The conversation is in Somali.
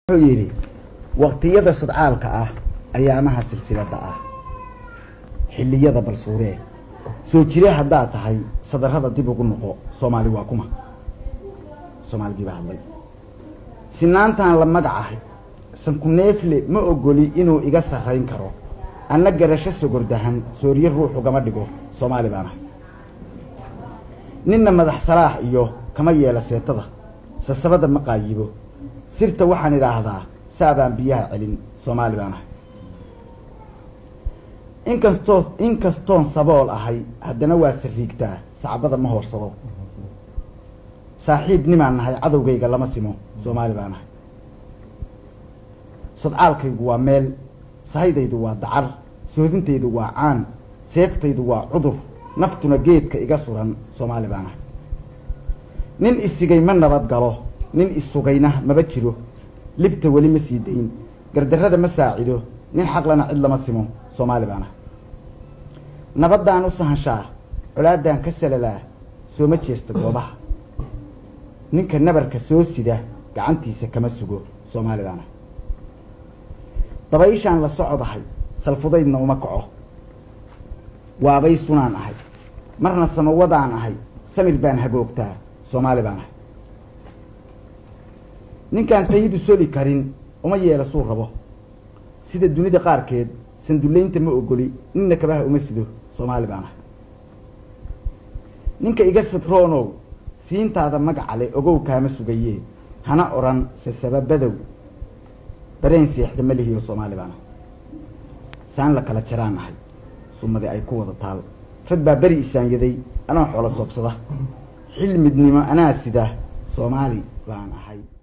wuxuu yidhi waqtiyada sudcaalka ah ayaamaha silsilada ah xilliyada balsuuree soo jire haddaad tahay sadarrada dib ugu noqo soomaali waa kuma soomaaligii baa hadlay sinaantaan la magacahay sankuneefle ma ogoli inuu iga sarrayn karo anna garasho sogordahan sooriye ruux ugama dhigo soomaali baan ahay ninna madax salaax iyo kama yeela seetada sasabada ma qaayibo sirta waxaan idhaahdaa saabaan biyaha celin soomaali baan ahay inkastoo inkastoon sabool ahay haddana waa sariigtaa sacbada ma hoorsado saaxiib nimaan nahay cadowgayga lama simo soomaali baan ahay sodcaalkaygu waa meel sahaydaydu waa dacar soodintaydu waa caan seeftaydu waa cudur naftuna geedka iga suran soomaali baan ahay nin isigay ma nabad galo nin isugayna maba jiro libta weli ma sii dayn gardarrada ma saacido nin xaqlana cid lama simo soomaali baan ahay nabaddaan u sahanshaa colaaddaan ka salalaa sooma jeesta goobaha ninka nabarka soo sida gacantiisa kama sugo soomaali baan ahay dabayshaan la socodahay salfudaydna uma kaco waabay sunaan ahay marna samawadaan ahay samir baan hagoogtaa soomaali baan ahay ninkaan tayidu soli karin uma yeela suu rabo sida dunida qaarkeed sandullaynta ma ogoli ninna kabaha uma sido soomaali baan ahay ninka iga sadroonow siintaada magacale ogow kaama sugayee hana odhan sasababadow dareen seexda ma lihiyo soomaali baan ahay saan la kala jaraan ahay sumadi ay ku wada taal rag baa beri isaanyaday anoo xoolo soobsada xil midnimo anaa sida soomaali baan ahay